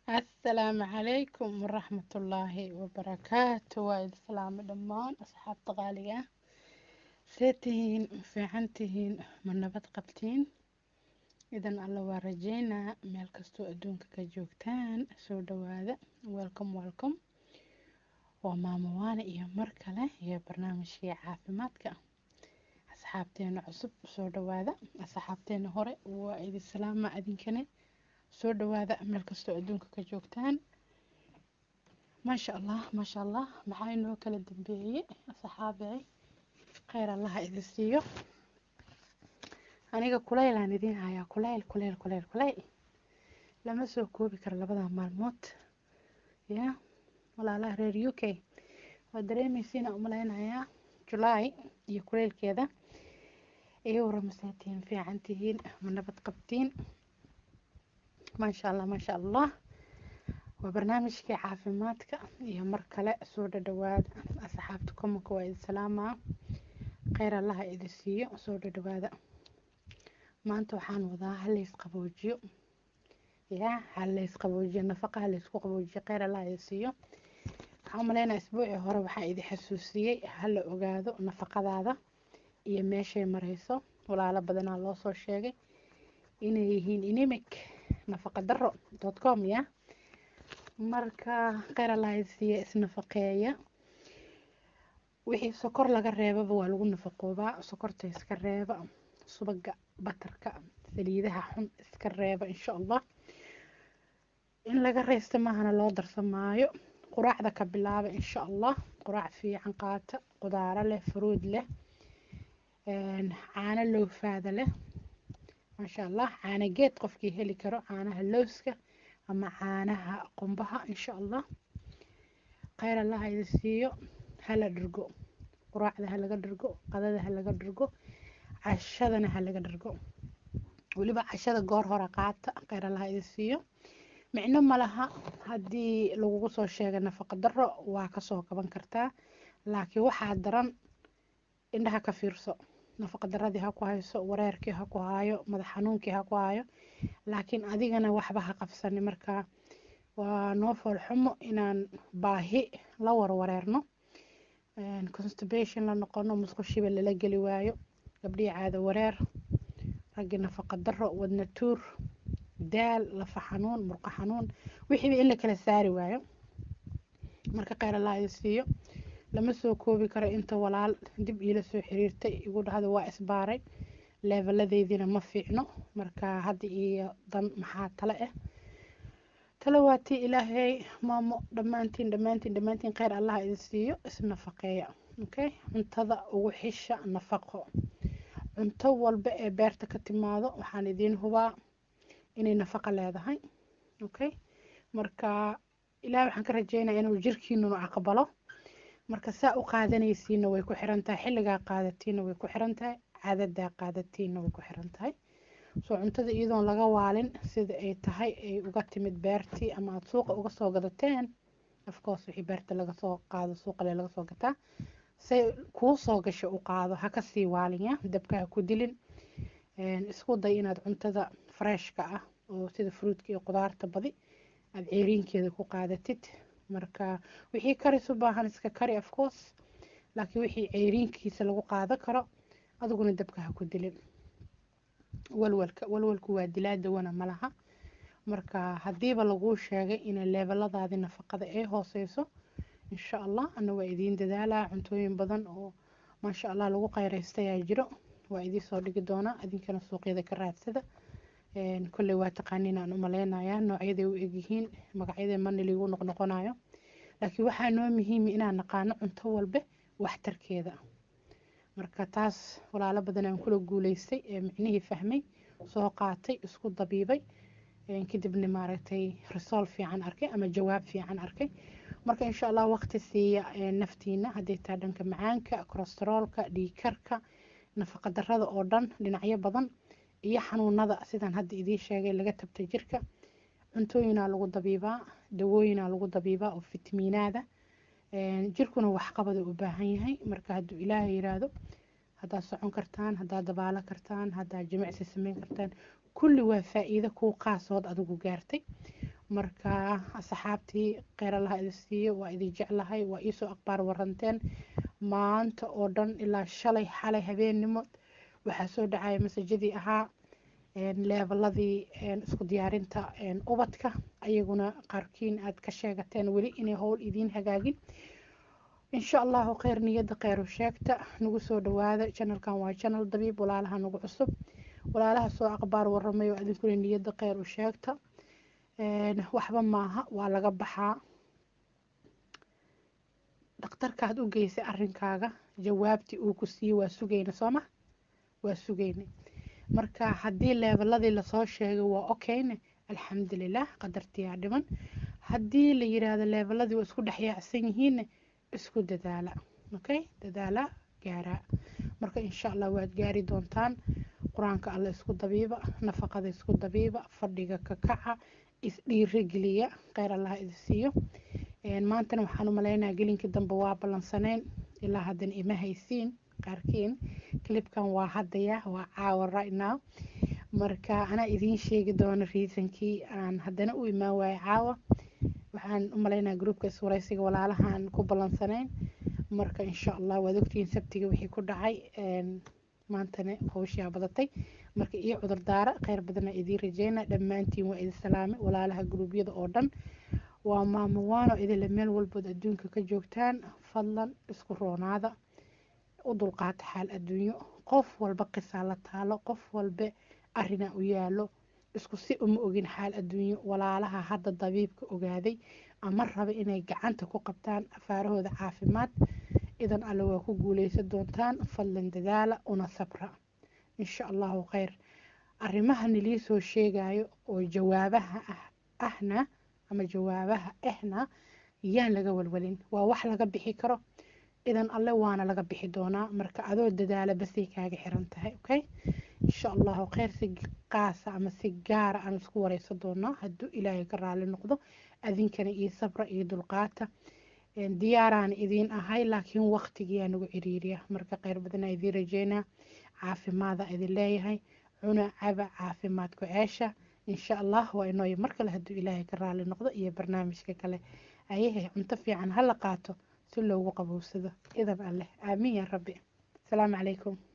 asalaamu calaykum waraxmatullaahi wabarakaatu waa idin salaamo dhammaan asxaabta qaaliga ah see tihiin ma fiican tihiin ma nabad qabtiin idan alla waa rajeynaa meel kastoo adduunka ka joogtaan soo dhawaada welcome welcome waa maamo waane iyo mar kale iyo barnaamijkii caafimaadka asxaabteena cusub soo dhawaada asxaabteena hore waa idin salaama adinkane soo dhawaada meel kastoo adduunka ka joogtaan maasha allah maasha allah maxaa inoo kala dambeeyey saxaabey kheyr allaha idin siiyo aniga kuleylaan idiin hayaa kuleyl kuleyl kuleyl kuleyl lama soo koobi karo labada maalmood ya walaalaha reer u k waa dareemeysiina umaleynayaa julaay iyo kuleylkeeda iyo waramaseetiin fiican tihiin ma nabad qabtiin maasha allah maasha allah waa barnaamijkii caafimaadka iyo mar kale soo dhadhawaada asxaabta komanka waa idin salaamaa kheyr allaha idin siiyo soo dhadhawaada maanta waxaan wadaa halays qaboojiyo ya halays qaboojiyo nafaqa halaysku qaboojiyo kheyr allaha idin siiyo waxaan umaleynaa isbuucii hore waxaa idin xasuusiyey hala ogaado nafaqadaada iyo meeshay mareyso walaalo badanaa loo soo sheegay inay yihiin inimic nafaqa daro dot com ya marka kheyr allaha siiya isnafaqeeya wixii sokor laga reebaba waa lagu nafaqoobaa sokorta iska reeba subaga batarka saliidaha xun iska reeba insha allah in laga reysta maahana loo darsamaayo quraacda ka bilaaba insha allah quraac fiican qaata qudaaro leh fruud leh caano loofaada leh maasha allah caana geed qofkii heli karo caanaha lowska ama caanaha qumbaha insha allah kheyr allaha idin siiyo hala dhirgo quraacda halaga dhirgo qadada halaga dhirgo cashadana halaga dhirgo weliba cashada goor hore qaata kheyr allaha idin siiyo micno malaha haddii lagugu soo sheega nafaqa daro waa kasoo kaban kartaa laakiin waxaa daran indhaha ka fiirso nafaqa daradii ha ku hayso wareerkii ha ku haayo madax xanuunkii ha ku haayo laakiin adigana waxba ha qabsani marka waa noo foolxumo inaan baahi la warwareerno constipation la noqono musqushiba lala geli waayo gabdhihii caado wareer raggii nafaqa daro wadna tuur daal lafa xanuun murqo xanuun wixiiba in la kala saari waayo marka kheyr allah idin siiyo lama soo koobi karo inta walaal dib iila soo xiriirtay igu dhahda waa isbaaray leeveladeydina ma fiicno marka hadda iyo dan maxaa tale ah tale waa tii ilaahay maamo dhammaantiin dhammaantiin dhammaantiin kheyr allah idin siiyo isnafaqeeya okay cuntada ugu xisha nafaqo cunto walba ee beerta ka timaado waxaan idiin hubaa inay nafaqo leedahay okay marka ilaah waxaan ka rajeynaya inuu jirkiinunu aqbalo marka saa u qaadanaysiina way ku xiran tahay xilligaa qaadatiina way ku xiran tahay cadadaa qaadatiina way ku xiran tahay soo cuntada iyadoon laga waalin sida ay tahay ay uga timid beertii ama aada suuqa uga soo gadateen afcourse wixii beerta laga soo qaado suuqale laga soo gataa say kuu soo gasho u qaado ha kasii waalinya dabka ha ku dilin isku day inaad cuntada freshka ah oo sida fruudka iyo qudaarta badi aada ceeriinkeeda ku qaadatid marka wixii karis u baahan iska kari afcourse laakiin wixii ceeriinkiisa lagu qaadan karo adiguna dabka ha ku dilin walwalka walwalku waa dilaa dawana malaha marka haddiiba laguu sheegay inay leebeladaadii nafaqada ay hooseyso insha allah ana waa idiin dadaalaa cuntooyin badan oo maasha allah lagu qayreystayaa jiro waa idiin soo dhigi doonaa idinkana suuqyada ka raadsada kolley waa taqaaniin aan umaleynayaa noocyaday u egyihiin magacyada mana liigu noqnoqonayo laakiin waxaa noo muhiima inaan naqaano cunto walba waxtarkeeda marka taas walaalo badan aan kula guuleystay ee micnihii fahmay soo qaatay isku dabiibay kadibna maaragtay risool fiican arkay ama jawaab fiican arkay marka insha allah waqti siiya naftiina hadday taa dhanka macaanka kolesteroolka dhiigkarka nafaqa darada oo dhan dhinacyo badan iyo xanuunada sidaan hadda idiin sheegay laga tabta jirka cuntooyinaa lagu dabiibaa dawooyinaa lagu dabiibaa oo fitamiinaada jirkuna waxqabada u baahan yahay marka hadduu ilaahay yiraahdo haddaad socon kartaan haddaad dabaalo kartaan haddaad jimicsi sameyn kartaan kulli waa faa-iido kuu qaasood adigu gaartay marka asxaabtii kheyr allaha idin siiyo waa idin jeclahay waa iisoo aqbaar waranteen maanta oo dhan ilaa shalay xalay habeennimo waxaa soo dhacaya masajadii ahaa leebaladii isku diyaarinta ubadka ayaguna qaarkiin aad ka sheegateen weli inay howl idiin hagaagin insha allahu kheyr niyadda kheyru sheegta nagu soo dhawaada janalkan waa janal dabiib walaalaha nagu cusub walaalaha soo aqbaar waramayo idinkuna niyadda kheyr u sheegta waxba maaha waa laga baxaa dhakhtarkaad u geysay arrinkaaga jawaabtii uu ku siiyey waa sugayna sooma waa sugaynay marka haddii leebaladii lasoo sheegay waa okayne alxamdulilah qadartiyaa dhiman haddii la yiraahdo leebaladii waa isku dhexyaacsan yihiinne isku dadaala okay dadaala gaaraa marka insha allah waad gaari doontaan qur-aanka alla isku dabiiba nafaqada isku dabiiba fadhiga ka kaca isdhiirageliya kheyr allaha idin siiyo maantana waxaan u maleynayaa gelinkii dambe waa ballansanayn ilaa haddana ima haysiin qaarkiin clipkan waa hadaya waa caawa right now marka anaa idiin sheegi doono reasonkii aan haddana u imaan waayo caawa waxaan u maleynayaa groupka iswareysiga walaalahaan ku ballansanayn marka insha allah waad ogtihiin sabtiga wixii ku dhacay maantana howshaa badatay marka iyo cudurdaara kheyr badana idiin rajeyna dhammaantiin waa idin salaamay walaalaha gruubyada oo dhan waa maamuwaano idinle meel walbood adduunka ka joogtaan fadlan isku roonaada u dulqaata xaal adduunyo qof walba qisaa la taalo qof walba arrinaa u yaalo isku si uma ogin xaal adduunyo walaalaha hadda dabiibka ogaaday ama raba inay gacanta ku qabtaan afaarahooda caafimaad idan alle waa ku guuleysan doontaan fadlan dadaala una sabra insha allahu kheyr arrimaha nilii soo sheegayo oo jawaabaha ah ahna ama jawaabaha ahna yaan laga walwalin waa wax laga bixi karo idan alle waana laga bixi doonaa marka adoo dadaala basay kaaga xiran tahay okay insha allahu kheyr si qaasa ama si gaara aan isku wareysan doonaa hadduu ilaahay ka raali noqdo adinkana iyo sabra iyo dulqaata diyaaraan idiin ahay laakiin waqtigiyaa nagu ciriiriya marka kheyr badana idiin rajeynaa caafimaada idin leeyahay cuna caba caafimaadku ceesha insha allah waa inooyo mar kale hadduu ilaahay ka raali noqdo iyo barnaamijka kale ayahe cunto fiican hala qaato si loogu qabowsado idab alleh aamiin yaa rabbi asalaamu calaykum